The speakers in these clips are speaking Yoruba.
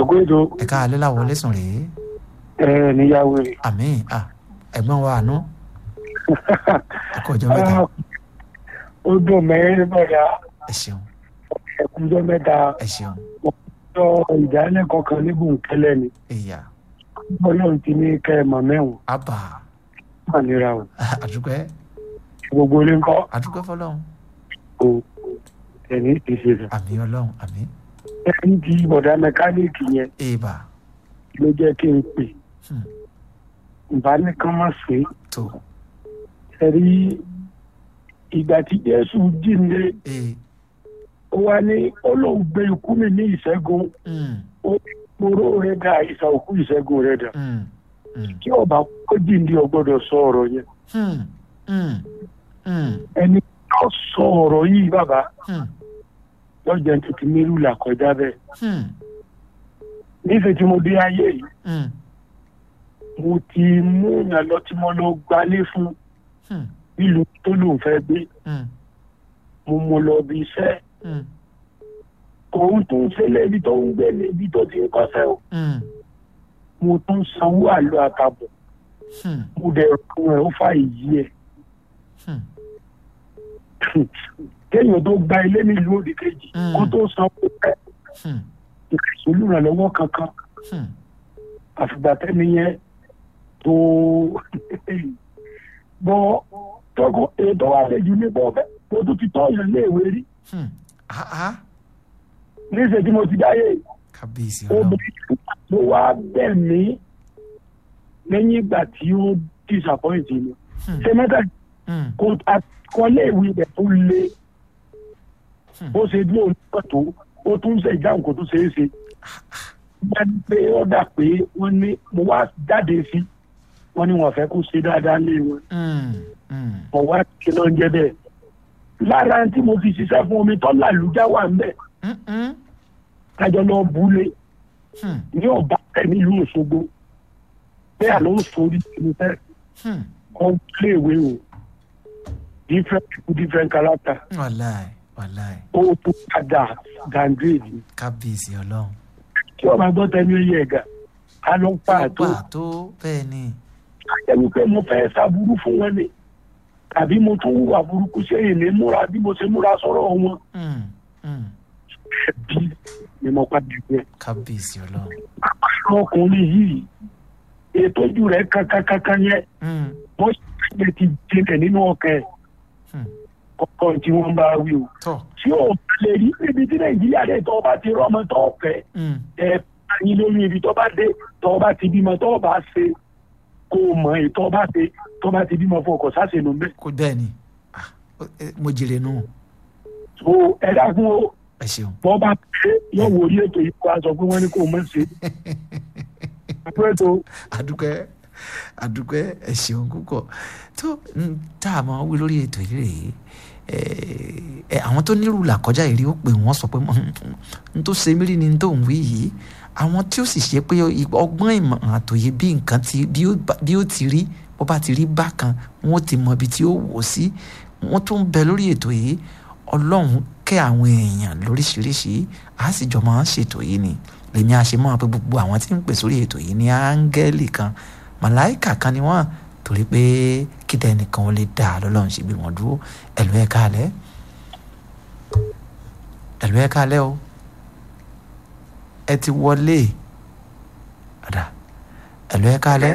ẹ̀kú ètò ẹ káalẹ́ làwọn lẹ́sùn rèé ẹ̀ níyàwó rẹ̀. àmì à ẹ̀gbọ́n wa àánú ẹ̀kọ́ ọjọ́ mẹ́ta ó dùn mẹ́rin bọ̀dá ẹ ṣeun ẹ̀kúnjọ́ mẹ́ta ẹ ṣeun ọjọ́ ìdálẹ́kọ̀ọ́ kan ní bòńkẹ́lẹ́ ni ìyá ọlọ́run ti ní kẹ́ ẹ mọ̀ mẹ́wọ̀n àbà wà níra o àdúpẹ́ gbogbo ilé ńkọ́ àdúpẹ́ fọlọ́run o ẹ̀ní ti ṣe rẹ̀. àmì ọlọ́run àmì ẹni tí bọ̀dá mẹkáníìkì yẹn èèbà ló jẹ́ kí n pè Hmm. ìbánikan má ṣe tó ẹ̀rí ìgbà tí jésù jíǹde ee ó wá ní olóhùn gbé ikú mi ní ìṣẹ́gun mm, ó kúrò rẹ̀ dà ìsà òkú ìṣẹ́gun rẹ̀ dà mm, mm, kí ọba kó jíǹde ó gbọ́dọ̀ sọ ọ̀rọ̀ yẹn mm, mm, mm, ẹni tó sọ ọ̀rọ̀ yìí bàbá mm, lọ́jọ́ tó ti nílùú là kọjá bẹ́ẹ̀ mm, nífẹ̀ẹ́ tí mo dé ayé yìí mm, mo ti mú yàn lọ tí mo lọ gbalé fún mm, nílùú tó lòun fẹ́ gbé mm, mo mú lọ bí iṣẹ́ mm, òun tó ń ṣẹlẹ̀ ibi tó ń gbé ní ibi tó ti ń kọ́ṣẹ́ o mm, mo tún sanwó àlọ́ àtàbọ̀ mm, mo dẹ̀ rún ẹ̀ ó fà yí ẹ̀ mm. kéèyàn tó gba ilé nílùú òdì kejì Mm. kó tó sanwó ẹ̀ Hmm, olùrànlọ́wọ́ kankan hmm, àfìgbà tẹ́ni yẹn tó bọ́ tọ́kọ ètò wa lè jù ní bọ́ bẹ́ẹ̀ mo tún ti tọ́ yẹn léèwé rí hmm. Ah, ah. níṣẹ́ tí mo ti dáyé kábíyèsí ọlọ́run obìnrin tó wá bẹ̀ mí lẹ́yìn ìgbà tí ó disappoint mi Hmm, ṣé mẹ́ta hmm, kó àkọlé ìwé ibẹ̀ tó le Hmm. ó ṣe dúró nígbà tó ó tún ṣe ìdáhùn kó tún ṣe é ṣe bá ní pé ó dà pé wọ́n ní mo wá jáde sí wọ́n ní wọ́n fẹ́ kó ṣe dáadáa lé wọn hmm, hmm. mo wá kí ló ń jẹ́ bẹ́ẹ̀ lára tí mo fi ṣiṣẹ́ fún omi tó làlújá wà ń bẹ̀ Hmm, hmm, kájọ lọ búlé hmm, ní ọba tẹ nílùú Òṣogbo bẹ́ẹ̀ ló ń sori ìlú fẹ́ hmm. kọ́ léèwé o different people different character wàláì wàláì ó tó padà downgrade ni kábíyèsí ọlọ́run tí ọba gbọ́ tẹnu ẹyẹ ẹ̀gà á lọ pa àtó pàtó bẹ́ẹ̀ ni àjẹmí pé mo fẹ́ ṣàbúrú fún wọn ni tàbí mo tún hùwà burúkú sí èyí ní múra bí mo ṣe múra sọ̀rọ̀ wọn Hmm, hmm. ẹbí ni mo padà jẹ kábíyèsí ọlọ́run ọkùnrin yìí ètò ojú rẹ̀ kankankankan yẹn Hmm, wọ́n ṣe ti jinlẹ̀ nínú ọkàn ẹ̀ hmm. kọ̀ọ̀kan tí wọ́n bá wí o tọ́ tí o bá lè rí níbi tí nàìjíríà rẹ̀ tó bá ti rọ́mọ tó fẹ́ Hmm, ẹ báyìí lórí ibi tó bá dé tó bá ti bímọ tó bá ṣe kó o mọ èyí tó bá ṣe tó bá ti bímọ fún ọkọ̀ sáṣẹ nù mẹ́. kó bẹ́ẹ̀ ni Ah, ó- eh, mo jèrè nù so ẹ dákun o ẹ ṣeun bọ́ bá pé yóò wò orí ètò yìí kó a sọ pé wọ́n ní kó o mọ̀ ṣe. àpẹẹrẹ tó adúpẹ́ adúpẹ́ ẹ ṣeun púpọ̀ tó ń tá a máa wí lórí ètò yìí rèé ẹ ẹ àwọn tó nírú làkọjá ìrí ó pè wọ́n sọ pé n tó ṣe mí rí ni n tó ń wí yìí àwọn tí ó sì ṣe pé ọgbọ́n ìmọ̀ àtòyè bí nǹkan ti bí ó bá- bí ó ti rí bó bá ti rí bákan wọ́n ti mọ ibi tí ó wò sí wọ́n tún bẹ lórí ètò yìí ọlọ́run kẹ́ àwọn èèyàn lóríṣiríṣi a sì jọ máa ń ṣètò yìí ni lèmi àṣemọ́ pé gbogbo àwọn tí ń pè sórí ètò yìí ní áńgẹ́lì kan màláìkà kan ni wọ́n torí pé kíta ẹnìkan ò lè dà á lọ́lọ́run ṣe bí wọ́n dúró ẹ̀lú ẹ̀ káalẹ́ ẹ̀lú ẹ̀ káalẹ́ o ẹ ti wọlé ọ̀dà ẹ̀lú ẹ̀ káalẹ́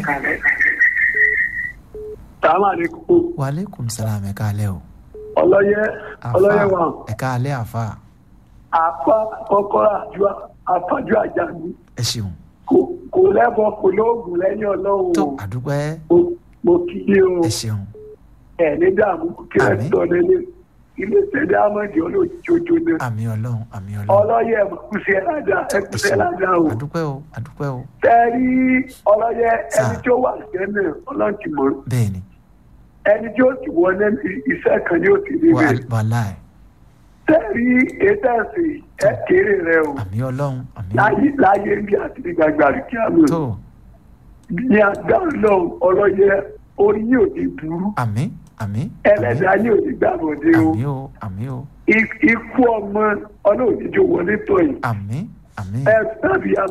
sàmàlẹ́kùn wàlẹ́kùn sàlámù ẹ̀ káalẹ́ o ọlọ́yẹ ọlọ́yẹ wa ẹ̀ káalẹ́ àfa àfa kọ́kọ́rọ́ àjọ àfájọ àjàgbé ẹ ṣeun kò- kò lẹ́bọ̀ kò lóògùn lẹ́yìn ọlọ́run tó o. àdúpẹ́ Mo- mo kí i o ẹ ṣeun ẹ̀ ní dààmú kí ẹ Àmín. tọ́ lélẹ̀ ilé ìṣẹ̀lẹ̀ amọ̀dé olójoojó ni àmì ọlọ́run àmì ọlọ́run ọlọ́yẹ ẹ̀kúṣẹ́ ládà ẹ ẹ̀kúṣẹ́ ṣeun ládà o. àdúpẹ́ o àdúpẹ́ o tẹ́rí ọlọ́yẹ Sà. ẹni tí ó wà sẹ́nẹ̀ ọlọ́run ti mọ̀ bẹ́ẹ̀ ni ẹni tí ó ti wọlé iṣẹ́ kan ni ó ti rí wà rẹ̀ wàláì tẹ́rí ètò ẹ̀sìn ẹ̀ kéré rẹ̀ o àmì ọlọ́run àmì láyé láyé bí àti gbàgbà rí kí á lò tó ní agbára náà ọlọ́yẹ orí yóò ti burú àmì àmì ẹlẹ́dàá yóò ti gbàgbọ́dé o àmì o àmì o ikú ọmọ ọlọ́run ìjọ wọlé tọ̀ yìí àmì àmì ẹ tàbí